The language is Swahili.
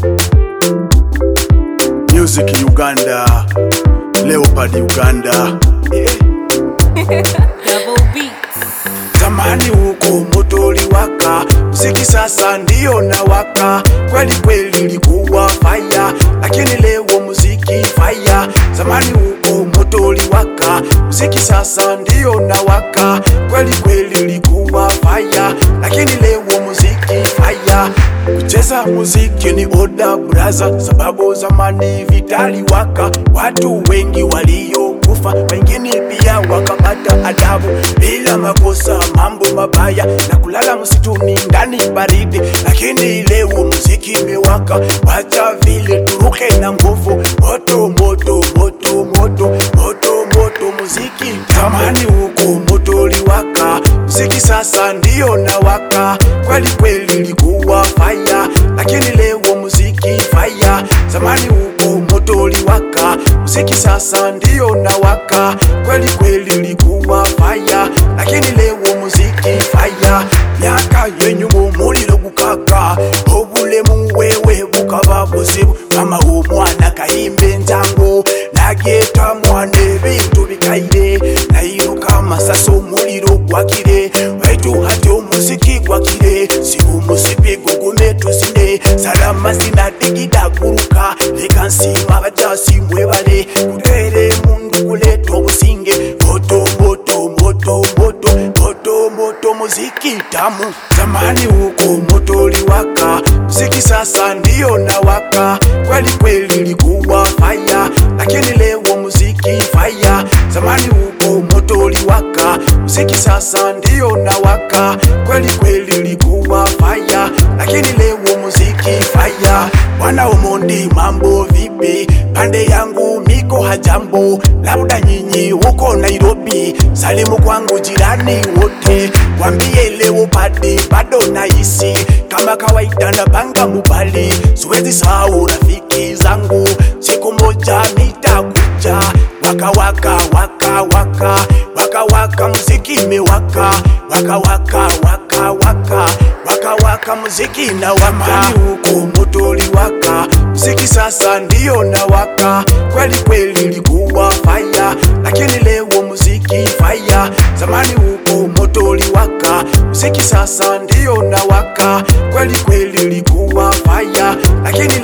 Music Uganda, Leopard Uganda. Yeah. Double beats. Zamani huko moto uliwaka, mziki sasa ndio nawaka. Kweli kweli ilikuwa fire, lakini leo muziki fire. Zamani huko moto uliwaka, mziki sasa ndio nawaka. Kweli kweli ilikuwa fire, lakini leo muziki fire. Kucheza muziki ni oda braza, sababu zamani vitaliwaka, watu wengi waliokufa, wengine pia wakapata adabu bila makosa, mambo mabaya na kulala msituni ndani baridi. Lakini leo muziki imewaka, wacha vile turuke na nguvu, moto moto moto moto moto moto muziki. Zamani huko moto uliwaka, muziki sasa ndio nawaka. Kweli kweli ilikuwa fire, lakini leo muziki fire. Zamani huko moto uliwaka, muziki sasa ndio nawaka. Kweli kweli ilikuwa fire, lakini leo muziki fire. Myaka yenyu muliro gukaka, obulemu wewe bukaba buzibu. Mama w'omwana kayimba enjango, nageta mwana ebintu bikaire, nayiruka amasasi omuliro gwakire, waitu hati omuziki gwakire, siba omusipi gugume tuzine, salama sinadigida guruka, leka nsima abajasi mwebale, kutere mundu kuleta obusinge, moto moto moto moto moto moto muziki tamu. Zamani huko moto uliwaka, muziki sasa ndio nawaka. Kweli kweli ilikuwa fire, lakini leo muziki fire. Zamani huko moto uliwaka, muziki sasa ndio nawaka. Kweli kweli ilikuwa fire, lakini leo muziki fire. Bwana Omondi, mambo vipi? Pande yangu miko hajambo, labda nyinyi huko Nairobi. Salimu kwangu jirani wote, wambie leo padi bado naishi kama kawaida na banga mubali, siwezi sahau rafiki zangu, siku moja nitakuja waka waka waka waka waka waka muziki imewaka waka waka waka waka waka waka muziki na waka huko moto uliwaka muziki sasa ndio na waka kweli kweli ilikuwa fire lakini leo muziki fire zamani huko moto uliwaka muziki sasa ndio na waka kweli kweli ilikuwa fire lakini